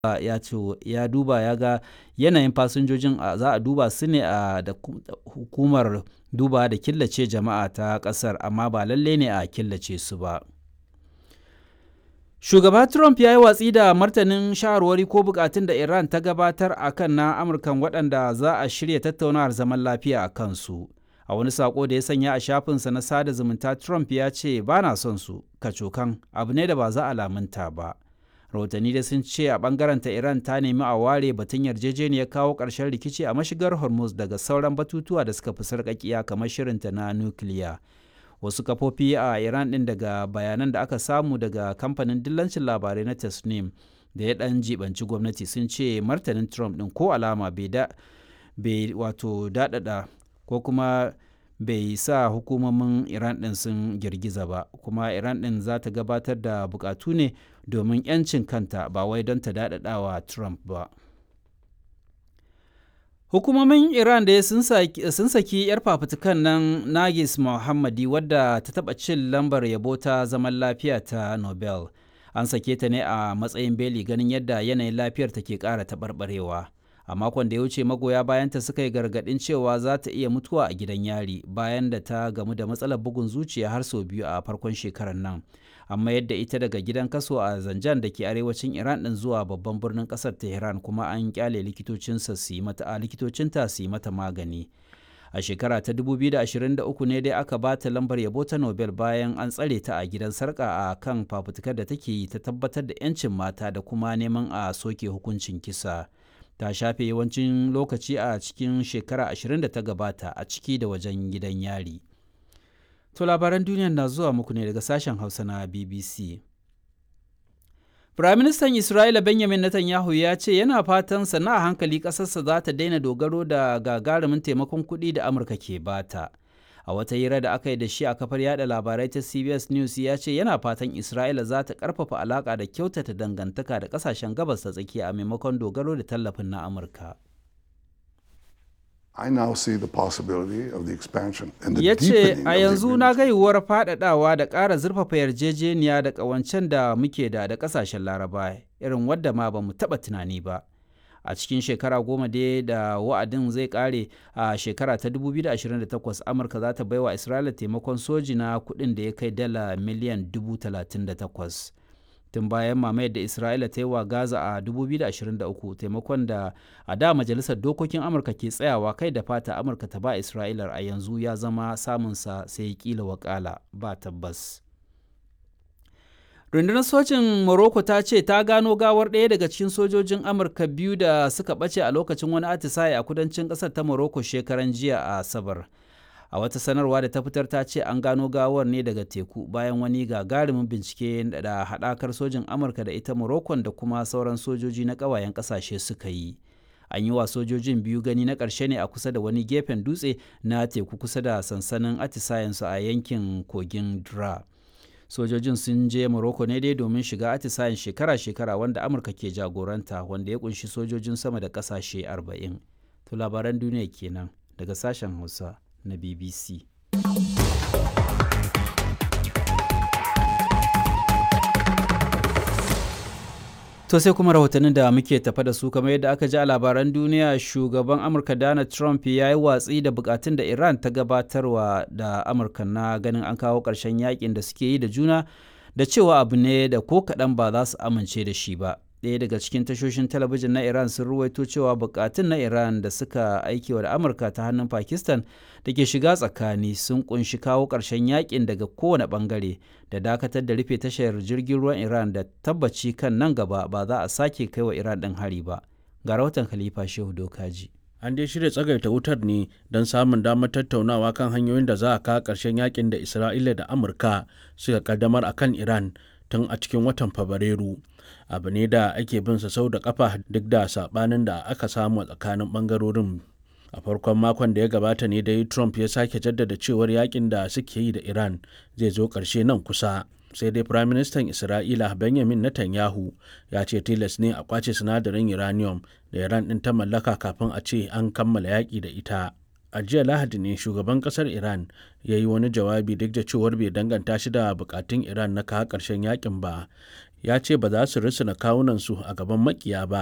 ya ce ya duba ya ga yanayin fasinjojin za a duba su ne a da hukumar duba da killace jama'a ta ƙasar amma ba lalle ne a killace su ba. Shugaba Trump ya yi watsi da martanin shawarwari ko bukatun da Iran ta gabatar a kan na Amurkan waɗanda za a shirya tattaunawar zaman lafiya a kansu. A wani saƙo da ya sanya a shafinsa na sada zumunta Trump ya ce ba na son su, kacokan abu ne da ba za a lamunta ba. Rahotanni da sun ce a ɓangaren ta Iran ta nemi a ware batun yarjejeniyar kawo ƙarshen rikici a mashigar Hormuz daga sauran batutuwa da suka fi sarƙaƙiya kamar shirinta na nukiliya. wasu kafofi a iran din daga bayanan da aka samu daga kamfanin dillancin labarai na tasnim da ya dan jibanci gwamnati sun ce martanin trump din ko alama bai wato dadada ko kuma bai sa hukumomin iran din sun girgiza ba kuma iran din za ta gabatar da bukatu ne domin 'yancin kanta ba wai don ta dadadawa trump ba Hukumomin Iran da sun saki 'yar fafutukan nan Nagis Mohammadi wadda ta taɓa cin lambar yabo ta zaman lafiya ta Nobel. An sake ta ne a matsayin beli ganin yadda yanayin lafiyar ta ke ƙara taɓarɓarewa. A makon da ya wuce magoya bayanta suka yi gargaɗin cewa za ta iya mutuwa a gidan yari bayan da ta gamu da matsalar bugun zuciya har sau biyu a farkon shekarar nan. amma yadda ita daga gidan kaso a zanjan da ke arewacin iran din zuwa babban birnin kasar tehran kuma an kyale likitocinsa su yi mata a likitocinta su yi mata magani a shekara ta 2023 ne dai aka ba ta lambar yabo ta nobel bayan an tsare ta a gidan sarka a kan fafutukar da take yi ta tabbatar da 'yancin mata da kuma neman a soke hukuncin kisa ta shafe yawancin lokaci a cikin shekara 20 da ta gabata a ciki da wajen gidan yari. To labaran duniyar na zuwa muku ne daga sashen Hausa na BBC. Firaministan Isra'ila Benjamin Netanyahu ya ce yana fatan sana a hankali ƙasarsa za ta daina dogaro da gagarumin taimakon kuɗi da Amurka ke bata. A wata hira da aka yi da shi a kafar yada labarai ta CBS News ya ce yana fatan Isra'ila za ta ƙarfafa alaƙa da kyautata dangantaka da ƙasashen gabas ta tsakiya a maimakon dogaro da tallafin na Amurka. I now see the possibility of the expansion and the ya ce deepening a of the yanzu na agreements." ga yiwuwar faɗaɗawa da ƙara zurfafa yarjejeniya da ƙawancen da muke da da ƙasashen laraba irin wadda ma ba mu taɓa tunani ba a cikin shekara goma dai da wa'adin zai ƙare a shekara ta 2028 amurka za ta baiwa isra'ila taimakon soji na kuɗin da ya kai dala miliyan 38 tun bayan mamayar da isra'ila ta yi wa gaza a 2023 taimakon da a da majalisar dokokin amurka ke tsayawa kai da fata amurka ta ba isra'ilar a yanzu ya zama samunsa sai kila wakala ba tabbas rundunar sojin morocco ta ce ta gano gawar ɗaya daga cikin sojojin amurka biyu da suka ɓace a lokacin wani atisaye a kudancin ƙasar ta morocco shekaran jiya a asabar a wata sanarwa da ta fitar ta ce an gano gawar ne daga teku bayan wani gagarumin bincike da haɗakar sojin amurka da ita morocco da kuma sauran sojoji na ƙawayen ƙasashe suka yi an yi wa sojojin biyu gani na ƙarshe ne a kusa da wani gefen dutse na teku kusa da sansanin atisayensu a yankin kogin dra sojojin sun je morocco ne dai domin shiga atisayen shekara-shekara wanda amurka ke jagoranta wanda ya kunshi sojojin sama da ƙasashe 40 to labaran duniya kenan daga sashen hausa na BBC. To sai kuma rahotannin da muke tafa da su kamar yadda aka ji a labaran duniya shugaban Amurka Donald Trump ya yi watsi da bukatun da Iran ta gabatarwa da Amurka na ganin an kawo ƙarshen yakin da suke yi da juna da cewa abu ne da ko kaɗan ba za su amince da shi ba. ɗaya daga cikin tashoshin talabijin na iran sun ruwaito cewa bukatun na iran da suka aikewa da amurka ta hannun pakistan da ke shiga tsakani sun kunshi kawo ƙarshen yakin daga kowane ɓangare da dakatar da rufe tashar jirgin ruwan iran da tabbaci kan nan gaba ba za a sake kai wa iran ɗin hari ba ga rahoton khalifa shehu dokaji an dai shirya tsagaita wutar ne don samun damar tattaunawa kan hanyoyin da za a kawo ƙarshen yakin da isra'ila da amurka suka kaddamar a kan iran tun a cikin watan fabrairu abu ne da ake bin sa sau da kafa duk da sabanin da aka samu a tsakanin bangarorin a farkon makon da ya gabata ne da trump ya sake jaddada cewar yakin da suke yi da iran zai zo ƙarshe nan kusa sai dai prime minister isra'ila benjamin netanyahu ya ce tilas ne a kwace sinadarin uranium da iran din ta mallaka kafin a ce an kammala yaƙi da ita a jiya lahadi ne shugaban kasar iran ya yi wani jawabi duk da cewar bai danganta shi da bukatun iran na kawo ƙarshen yakin ba ya ce ba za su risina kawunansu a gaban makiya ba